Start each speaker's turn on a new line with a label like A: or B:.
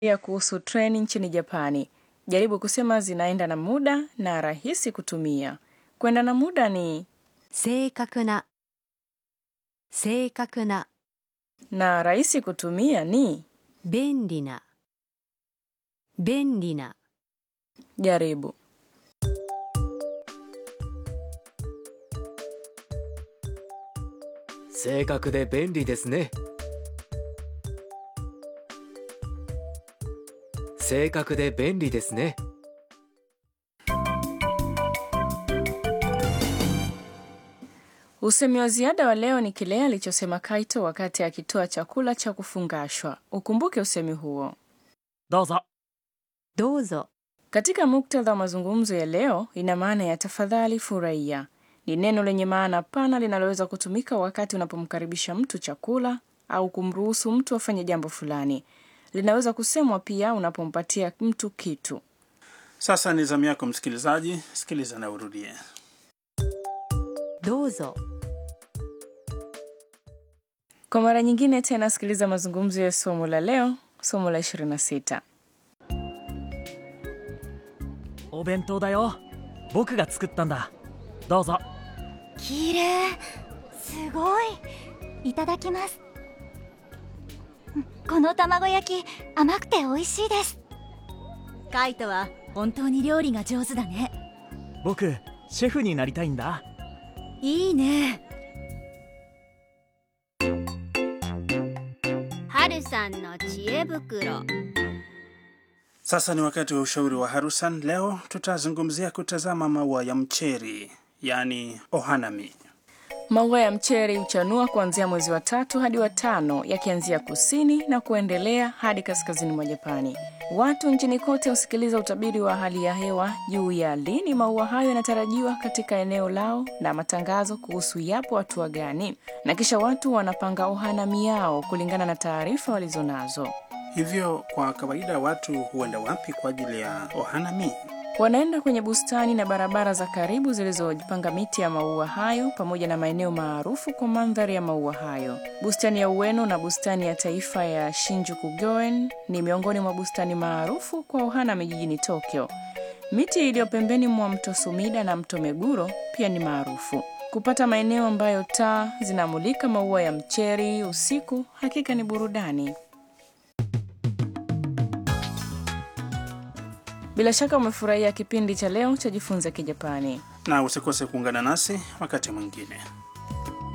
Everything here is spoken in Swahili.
A: ya kuhusu treni nchini Japani. Jaribu kusema zinaenda na muda na rahisi kutumia. Kwenda na muda ni
B: 正確な正確な
A: na rahisi kutumia ni
B: 便利な便利な
A: jaribu.
C: 正確で便利ですね正確で便利ですね
A: Usemi wa ziada wa leo ni kile alichosema Kaito wakati akitoa chakula cha kufungashwa. Ukumbuke usemi huo.
D: どうぞ
B: どうぞ
A: Katika muktadha wa mazungumzo ya leo, ina maana ya tafadhali, furahia. Ni neno lenye maana pana linaloweza kutumika wakati unapomkaribisha mtu chakula au kumruhusu mtu afanye jambo fulani. Linaweza kusemwa pia unapompatia mtu kitu.
E: Sasa ni zamu yako msikilizaji, sikiliza na urudie.
B: どうぞ
A: Kwa mara nyingine tena, sikiliza mazungumzo ya somo la leo, somo la 26.
D: お弁当だよ僕が作ったんだどうぞ
F: きれいすごいいただきますうんこの卵焼き甘くて美味しいですカイトは本当に料理が上手だね
D: 僕シェフになりたいんだ
F: いいね
G: 春さんの知恵袋
E: Sasa ni wakati wa ushauri wa Harusan. Leo tutazungumzia kutazama maua ya mcheri, yaani ohanami.
A: Maua ya mcheri huchanua kuanzia mwezi wa tatu hadi wa tano, yakianzia kusini na kuendelea hadi kaskazini mwa Japani. Watu nchini kote husikiliza utabiri wa hali ya hewa juu ya lini maua hayo yanatarajiwa katika eneo lao na matangazo kuhusu yapo hatua gani, na kisha watu wanapanga ohanami yao kulingana na taarifa walizonazo.
E: Hivyo kwa kawaida watu huenda wapi kwa ajili ya ohanami?
A: Wanaenda kwenye bustani na barabara za karibu zilizojipanga miti ya maua hayo pamoja na maeneo maarufu kwa mandhari ya maua hayo. Bustani ya Ueno na bustani ya taifa ya Shinjuku Goen ni miongoni mwa bustani maarufu kwa ohanami jijini Tokyo. Miti iliyo pembeni mwa mto Sumida na mto Meguro pia ni maarufu. Kupata maeneo ambayo taa zinamulika maua ya mcheri usiku hakika ni burudani. Bila shaka umefurahia kipindi cha leo cha Jifunze Kijapani.
E: Na usikose kuungana nasi wakati mwingine.